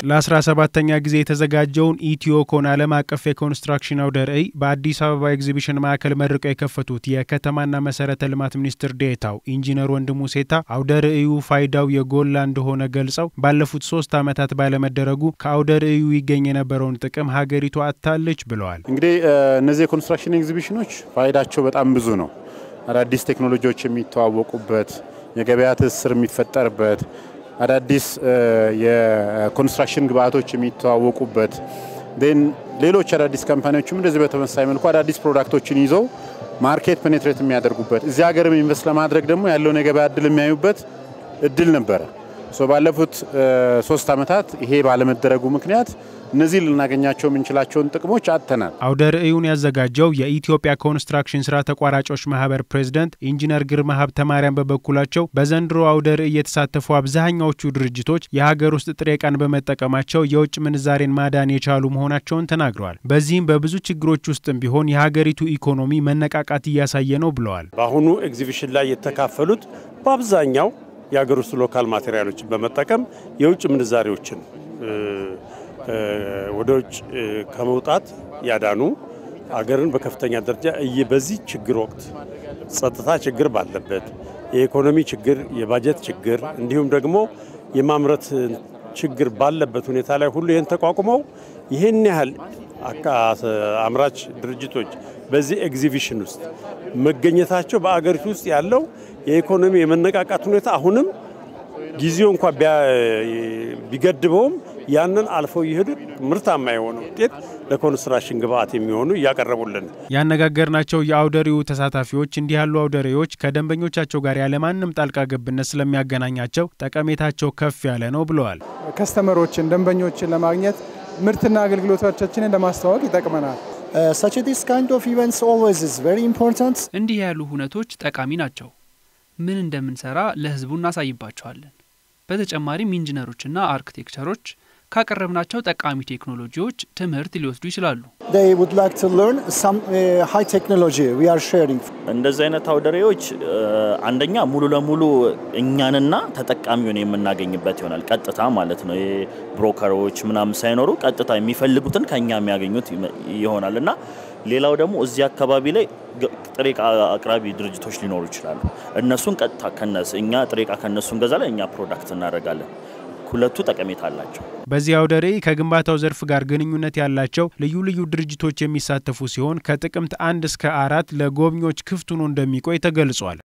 ለ17ተኛ ጊዜ የተዘጋጀውን ኢትዮኮን ዓለም አቀፍ የኮንስትራክሽን አውደ ርዕይ በአዲስ አበባ ኤግዚቢሽን ማዕከል መርቀው የከፈቱት የከተማና መሰረተ ልማት ሚኒስትር ዴኤታው ኢንጂነር ወንድሙ ሴታ አውደ ርዕዩ ፋይዳው የጎላ እንደሆነ ገልጸው ባለፉት ሶስት ዓመታት ባለመደረጉ ከአውደ ርዕዩ ይገኝ የነበረውን ጥቅም ሀገሪቱ አጥታለች ብለዋል። እንግዲህ እነዚህ የኮንስትራክሽን ኤግዚቢሽኖች ፋይዳቸው በጣም ብዙ ነው። አዳዲስ ቴክኖሎጂዎች የሚተዋወቁበት፣ የገበያ ትስስር የሚፈጠርበት አዳዲስ የኮንስትራክሽን ግብአቶች የሚተዋወቁበት ን ሌሎች አዳዲስ ካምፓኒዎችም እንደዚህ በተመሳሳይ መልኩ አዳዲስ ፕሮዳክቶችን ይዘው ማርኬት ፔኔትሬት የሚያደርጉበት እዚህ ሀገርም ኢንቨስት ለማድረግ ደግሞ ያለውን የገበያ እድል የሚያዩበት እድል ነበረ። ባለፉት ሶስት ዓመታት ይሄ ባለመደረጉ ምክንያት እነዚህ ልናገኛቸው የምንችላቸውን ጥቅሞች አጥተናል። አውደ ርዕዩን ያዘጋጀው የኢትዮጵያ ኮንስትራክሽን ስራ ተቋራጮች ማህበር ፕሬዝደንት ኢንጂነር ግርማ ሀብተ ማርያም በበኩላቸው በዘንድሮ አውደ ርዕይ የተሳተፉ አብዛኛዎቹ ድርጅቶች የሀገር ውስጥ ጥሬ ዕቃን በመጠቀማቸው የውጭ ምንዛሬን ማዳን የቻሉ መሆናቸውን ተናግረዋል። በዚህም በብዙ ችግሮች ውስጥም ቢሆን የሀገሪቱ ኢኮኖሚ መነቃቃት እያሳየ ነው ብለዋል። በአሁኑ ኤግዚቢሽን ላይ የተካፈሉት በአብዛኛው የሀገር ውስጥ ሎካል ማቴሪያሎችን በመጠቀም የውጭ ምንዛሬዎችን ወደ ውጭ ከመውጣት ያዳኑ አገርን በከፍተኛ ደረጃ በዚህ ችግር ወቅት ጸጥታ ችግር ባለበት የኢኮኖሚ ችግር፣ የባጀት ችግር እንዲሁም ደግሞ የማምረት ችግር ባለበት ሁኔታ ላይ ሁሉ ይህን ተቋቁመው ይህን ያህል አምራች ድርጅቶች በዚህ ኤግዚቢሽን ውስጥ መገኘታቸው በአገሪቱ ውስጥ ያለው የኢኮኖሚ የመነቃቃት ሁኔታ አሁንም ጊዜው እንኳ ቢገድበውም ያንን አልፈው እየሄዱ ምርታማ የሆነ ውጤት ለኮንስትራክሽን ግብአት የሚሆኑ እያቀረቡልን ያነጋገርናቸው የአውደ ርዕዩ ተሳታፊዎች እንዲህ ያሉ አውደ ርዕዮች ከደንበኞቻቸው ጋር ያለማንም ጣልቃ ገብነት ስለሚያገናኛቸው ጠቀሜታቸው ከፍ ያለ ነው ብለዋል። ከስተመሮችን ደንበኞችን ለማግኘት ምርትና አገልግሎቶቻችንን ለማስተዋወቅ ይጠቅመናል። እንዲህ ያሉ ሁነቶች ጠቃሚ ናቸው። ምን እንደምንሰራ ለሕዝቡ እናሳይባቸዋለን። በተጨማሪም ኢንጂነሮችና አርክቴክቸሮች ካቀረብናቸው ጠቃሚ ቴክኖሎጂዎች ትምህርት ሊወስዱ ይችላሉ። እንደዚህ አይነት አውደ ርዕዮች አንደኛ ሙሉ ለሙሉ እኛንና ተጠቃሚውን የምናገኝበት ይሆናል። ቀጥታ ማለት ነው። ብሮከሮች ምናምን ሳይኖሩ ቀጥታ የሚፈልጉትን ከኛ የሚያገኙት ይሆናል እና ሌላው ደግሞ እዚህ አካባቢ ላይ ጥሬ ዕቃ አቅራቢ ድርጅቶች ሊኖሩ ይችላሉ። እነሱን ቀጥታ ከነሱ እኛ ጥሬ ዕቃ ከነሱ እንገዛለን፣ እኛ ፕሮዳክት እናደርጋለን። ሁለቱ ጠቀሜታ አላቸው። በዚህ አውደ ርዕይ ከግንባታው ዘርፍ ጋር ግንኙነት ያላቸው ልዩ ልዩ ድርጅቶች የሚሳተፉ ሲሆን ከጥቅምት አንድ እስከ አራት ለጎብኚዎች ክፍት ሆኖ እንደሚቆይ ተገልጿል።